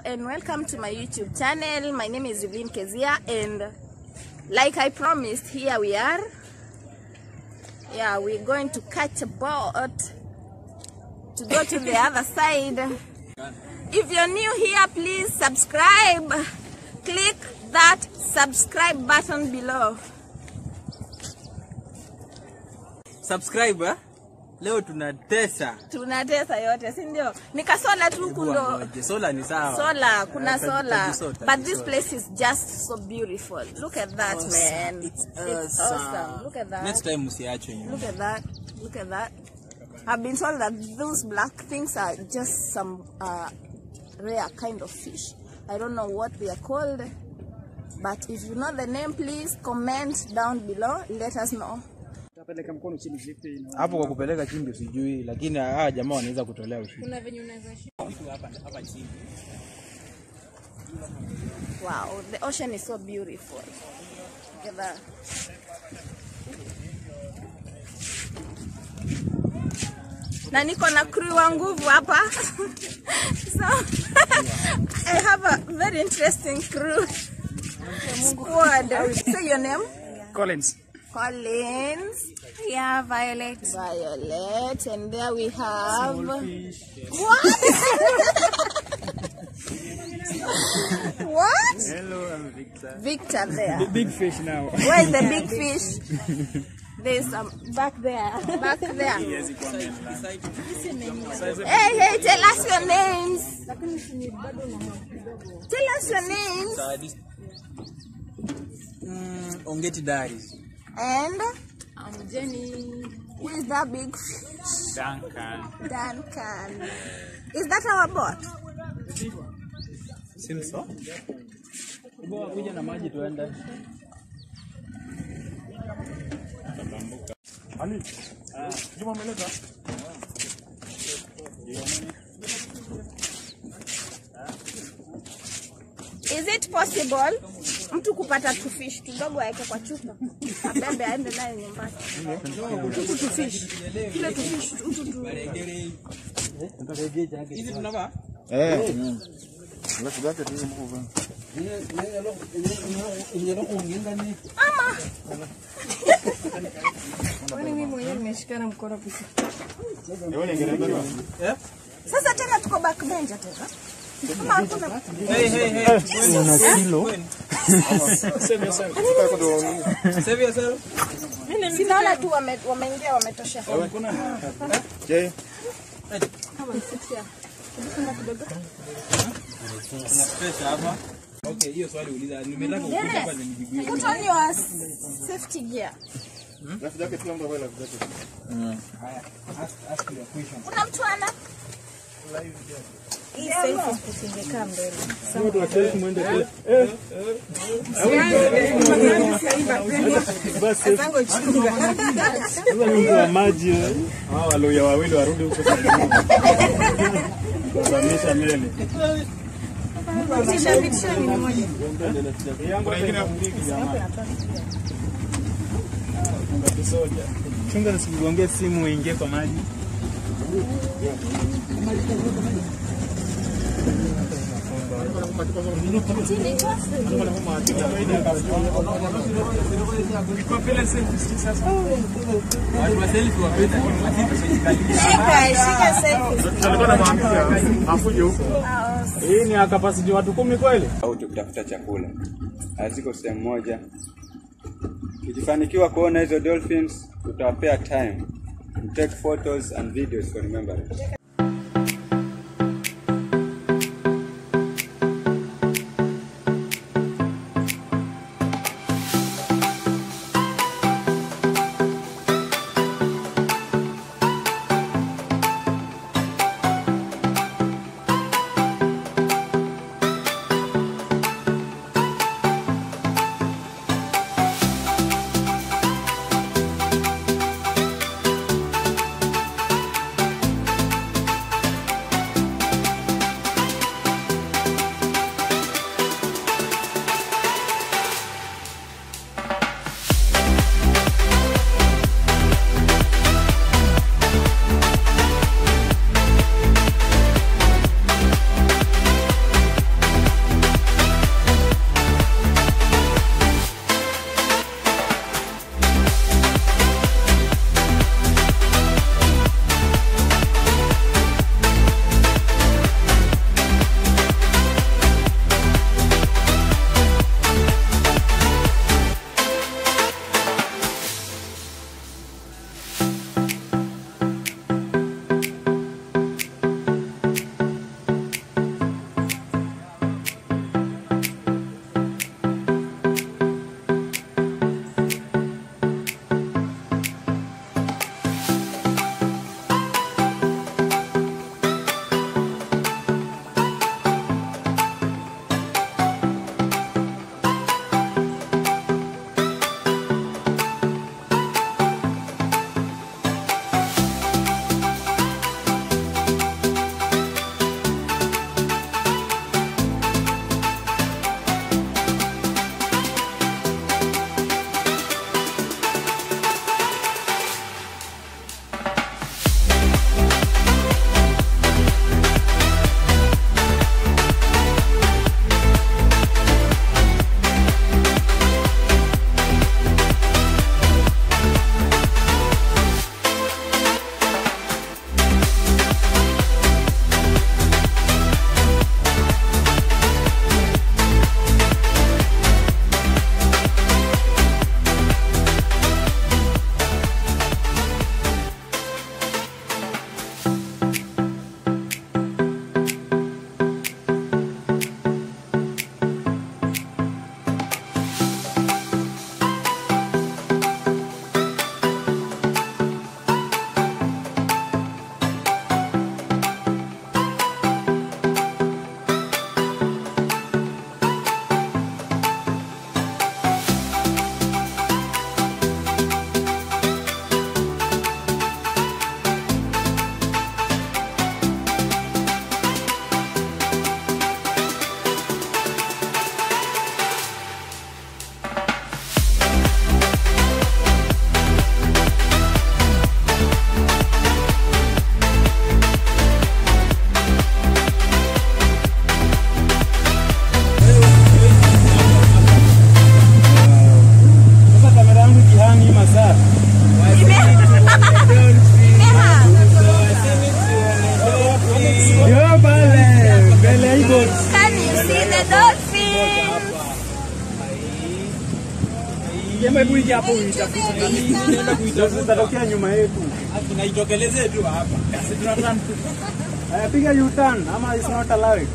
and welcome to my YouTube channel. My name is Evelyn Kezia and like I promised, here we are. Yeah, we're going to catch a boat to go to the other side. If you're new here, please subscribe. Click that subscribe button below. subscribe eh? leo tunatesa Tunatesa yote, si ndio? Ni kasola tu Hebu kundo wangoje. sola ni sawa sola, kuna Eh, sola. tajisota, But this tajisota. place is just so beautiful. Look at that, Awesome. man. It's It's awesome. awesome. Look at that. next time msiachwe nyuma Look at that. Look at that. I've been told that those black things are just some uh, rare kind of fish. I don't know what they are called. But if you know the name, please comment down below. Let us know. Tapeleka mkono chini vipi? na- hapo kwa kupeleka chimbi sijui lakini hawa jamaa wanaweza kutolea ushuru Wow, the ocean is so beautiful. Look at that. Na niko na crew wa nguvu hapa. so I have a very interesting crew. Squad. Say your name. Collins. Collins. Yeah, Violet. Violet. And there we have What? what? Hello, I'm Victor. Victor there. Big fish now. Where is the big fish? There's some back there. Back there. Hey, hey, tell us your names. Tell us your names. Sawa, this- Mm, ongeti daris And I'm Jenny. who is that big fish? Duncan. Duncan. Is that our boat? simso Hebu kuja na maji tuende. Ali. Juma umeleta? Is it possible mtu kupata tufish tudogo aweke kwa chupa abebe aende naye nyumbani? Hutu tufish kile tufish hutu tu hizi tunavaa Eh? Sasa tena tuko backbencher tena. Kama hakuna Hey, hey, hey. Save yourself. sinaona tu wame- wameingia wametosha. Kuna space hapa okay hiyo swali uliza nimetaka kukuja hapa nijibu Put on your safety gear. ask ask your question Kuna mtu ana hii selfie tusingekaa mbele. Sasa ni mtu wa maji. wewe. Hao waloya wawili warudi huko sasa. Kuzamisha meli. Yangu ingine ya mbiki jamani. Funga kisoja. Chunga nisigongee simu uingie kwa maji. watu wa selfie wapenda Shika, shika selfie. Alikuwa anamwambia afuje huko. Hii ni ya capacity watu kumi kweli? au tukitafuta chakula haziko sehemu moja. Tukifanikiwa kuona hizo dolphins, tutawapea time to take photos and videos for remembrance. see the dolphins. Jamaa hebu ingia hapo uitafute. Nenda kuitafuta. Utatokea nyuma yetu. Tunaitokelezee tu hapa. Si tunataka Haya piga U-turn ama it's not allowed.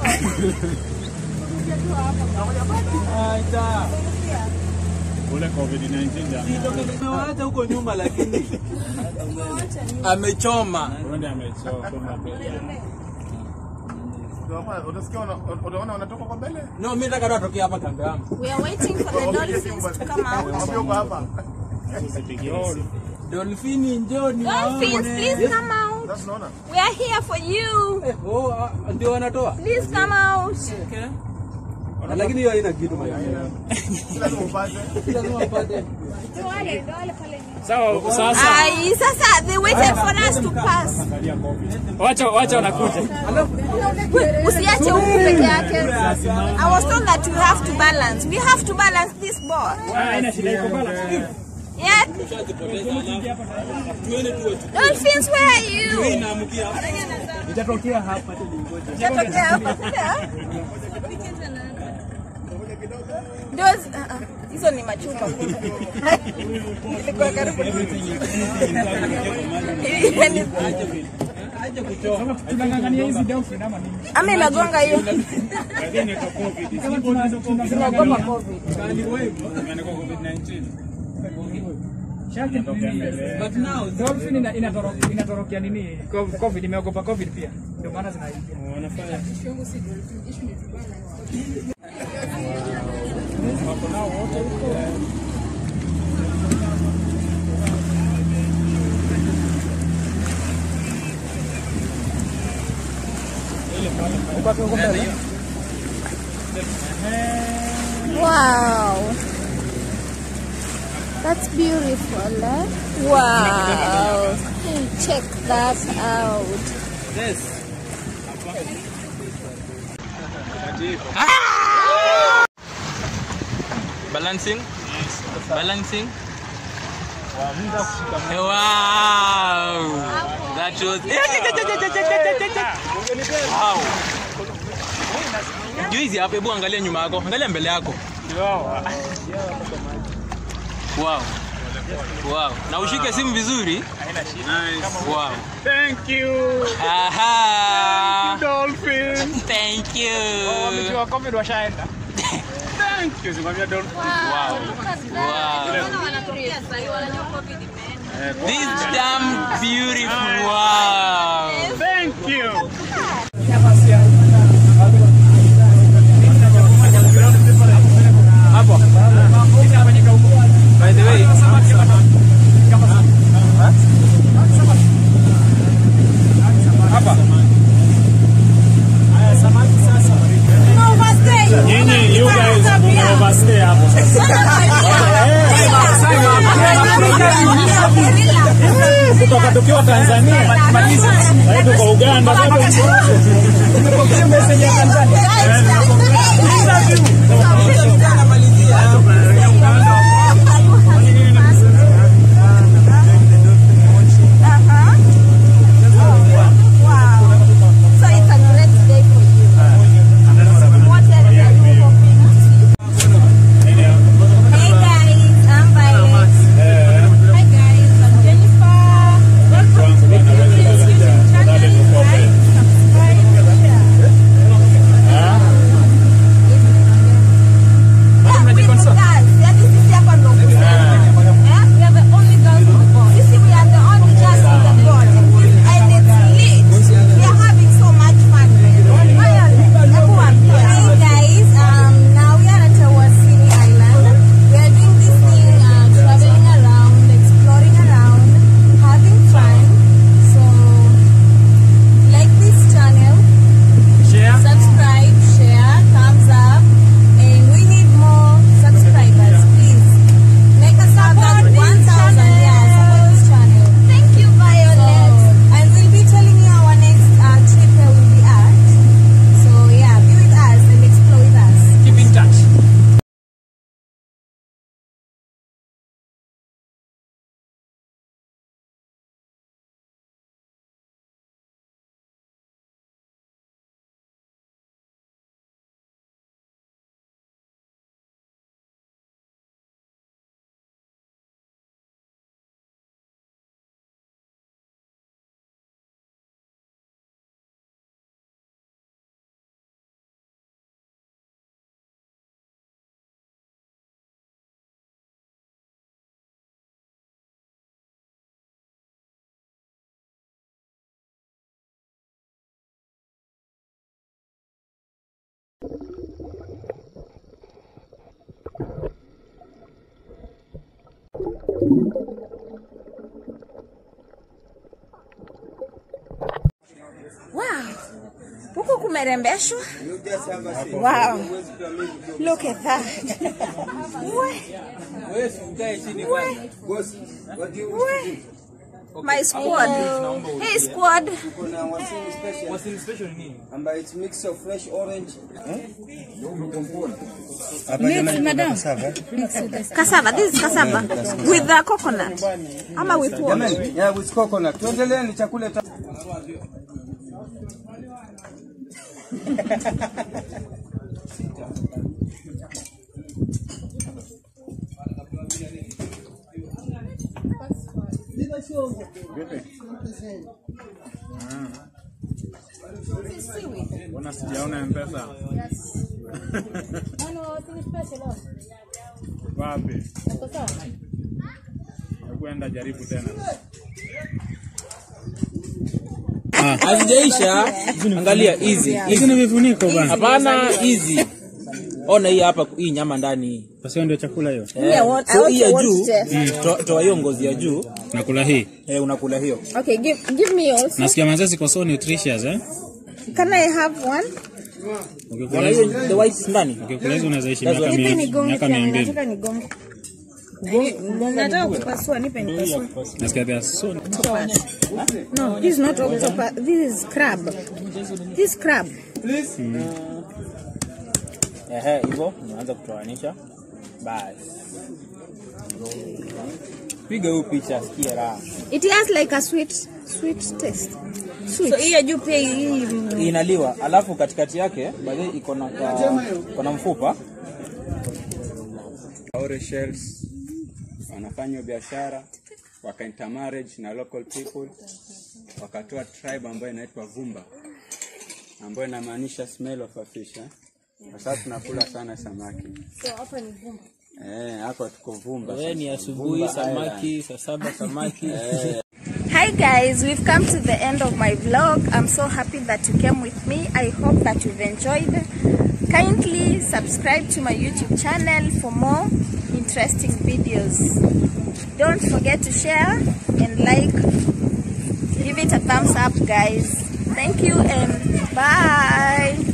Aita. Ule COVID-19 jamaa. Tumewaacha huko nyuma lakini amechoma. Wende amechoma mbele. Utasikia wana- utaona wanatoka kwa mbele. No, mimi nataka tu atoke hapa kando yangu. We are waiting for the dolphins to come out. Waambie uko hapa. Usipigie simu. Dolphini njoni Dolphins, waone. please come out. Sasa unaona? We are here for you. Eh, Oh, ah, ndio wanatoa. Please come out. Lakini hiyo haina kitu maya. Si lazima upate. Lazima upate. Sawa, sasa Ai, sasa they waited for us to pass. angalia COVID. Wacha wacha wanakuja. Usiache huku peke yake. I was told that we have to balance. We have to balance this board. Ah, haina shida iko balance. Yet, Tuende tuwe dolphins, where are you? tunaamkia hapa. Itatokea hapa tu ningoje. Itatokea hapa. Those, uh, uh, hizo ni machupa. Ilikuwa karibu. Yaani, Tunang'ang'ania hizi dolphin ama nini? Ama imegonga hiyo. Lakini kwa COVID. Kama tuna Tunaogopa COVID. Imeandikwa COVID-19. Inatokea mbele. But now Dolphin ina- inatoro- inatorokea nini? Co- COVID imeogopa COVID pia. Ndio maana zinaingia. Wanafanya Wow. That's beautiful. Eh? Wow. Check that out. this. Balancing. Balancing. Wow. That was Wow. Juizi hapa, hebu angalia nyuma yako, angalia mbele yako. Wow. Wow. Na ushike simu vizuri. Wow. Thank you. Aha. Dolphin. Thank you. Wamejua COVID washaenda. Thank you. Simamia dolphin. Wow. Wow. This damn beautiful. Wow. Thank you. By the way, Nyinyi you guys mume overstay hapo kutoka tukiwa Tanzania sasa tuko Uganda tumepokea message ya Tanzania So it's a great day for you. What else are you hoping to see? Hey guys, I'm Violet. Hi guys, I'm Jennifer. Welcome to the YouTube channel. Like, subscribe, share. umerembeshwa. You just have a seat. Wow. Huwezi kuamini tu. Look at that. We, Wewe si ukae chini kwanza. Boss, what do you wish to drink? my squad. Hey squad. Kuna wasini special What's in special ni nini? ambayo it's mix of fresh orange. Cassava. This is cassava with the coconut. Ama with what? Jamani, yeah, with coconut. Tuendelee ni chakula ta Mbona sijaona mpesa? Wapi? Kwenda jaribu tena. Hazijaisha. Angalia hizi. Hizi ni vifuniko bana. Hapana hizi. Ona hii hapa hii nyama ndani hii. Sasa ndio chakula hiyo. Yeah, what- I So want hii ya to watch juu, test. to- toa hiyo ngozi ya juu, Nakula hii. eh, unakula hiyo. Okay, give give me also. Nasikia manze ziko so nutritious eh. Can I have one? Ukikula Kuna hizo, hiyo the white ndani. ukikula hizo unaweza ishi That's miaka what- Nipe mia- nigonge miaka pia, mia mbili. nataka nigonge. Nataka kupasua, nipe nipasue. Nasikia they are so No, this is not octopus. This is crab. This is crab. Ehe, hivyo unaanza kutoanisha. Basi. Piga hiyo picha, sikia raha. It has like a sweet sweet taste. Sweet. So hiyo juu pia hii Inaliwa, alafu katikati yake baadaye iko na ka- iko na mfupa. Maure shells wanafanya biashara waka intermarriage na local people wakatoa tribe ambayo inaitwa Vumba ambayo inamaanisha smell of a fish eh? Kwa sababu tunakula sana samaki. So hapa ni Vumba. Eh, hapa tuko Vumba. Wewe ni sasa. asubuhi Vumba samaki, saa saba samaki. Hi guys, we've come to the end of my vlog. I'm so happy that you came with me. I hope that you've enjoyed. Kindly subscribe to my YouTube channel for more interesting videos. Don't forget to share and like. Give it a thumbs up guys. Thank you and bye.